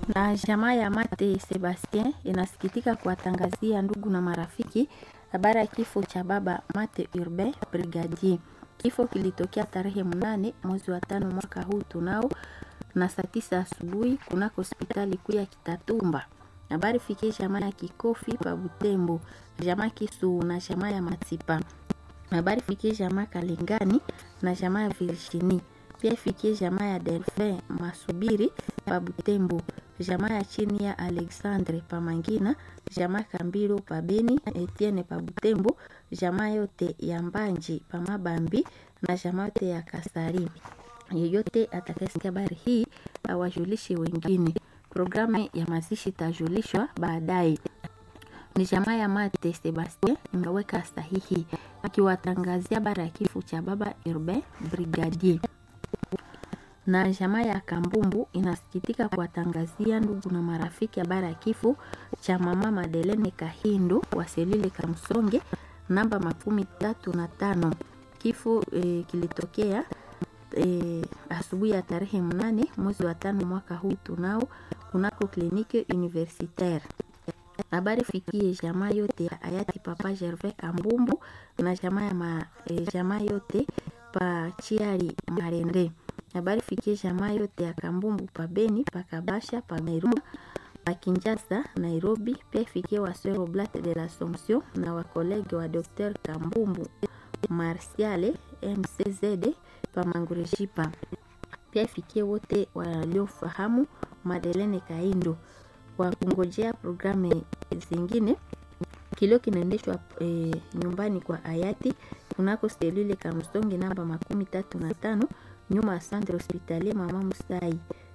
Na jamaa ya Mate Sebastien inasikitika kuwatangazia ndugu na marafiki habari ya kifo cha baba Mate Urbain Brigadier. Kifo kilitokea tarehe mnane mwezi wa tano mwaka huu tunao na saa tisa asubuhi kunako hospitali kuu ya Kitatumba. Habari fikie jamaa ya Kikofi pa Butembo, jamaa Kisu na jamaa ya Matipa. Habari fikie jamaa Kalingani na jamaa ya Virginie. Pia ifikie jamaa ya Delphin Masubiri pa Butembo, jamaa ya chini ya Alexandre pa Mangina, jamaa Kambiro pa Beni, Etienne pa Butembo, jamaa yote ya Mbanji pa Mabambi na jamaa yote ya Kasari. Yeyote atakayesikia habari hii awajulishe wengine. Programu ya mazishi itajulishwa baadaye. Ni jamaa ya Mate Sebastien imeweka sahihi akiwatangazia habari ya kifo cha baba Urbain Brigadier na jamaa ya Kambumbu inasikitika kuwatangazia ndugu na marafiki habari ya kifo cha mama Madelene Kahindo wa Selile Kamsonge namba makumi tatu na tano. Kifo e, kilitokea e, asubuhi ya tarehe mnane mwezi wa tano mwaka huu tunao kunako kliniki universitaire. Habari fikie jamaa yote ya hayati Papa Gervais Kambumbu na jamaa ya ma, e, jamaa yote pa Chiari Marende habari fikie jamaa yote ya Kambumbu pa Beni pa Kabasha pa Nairobi pa Kinshasa Nairobi. Pia fikie waswero Blat de l'Assomption na wakolege wa Dr Kambumbu Marsiale MCZD pa Mangurejipa. Pia ifikie wote waliofahamu Madelene Kaindo kwa kungojea programu zingine. Kilio kinaendeshwa e, nyumbani kwa hayati kunako selule Kamsonge namba makumi tatu na tano nyuma ya Centre Hospitalier Mama Musai.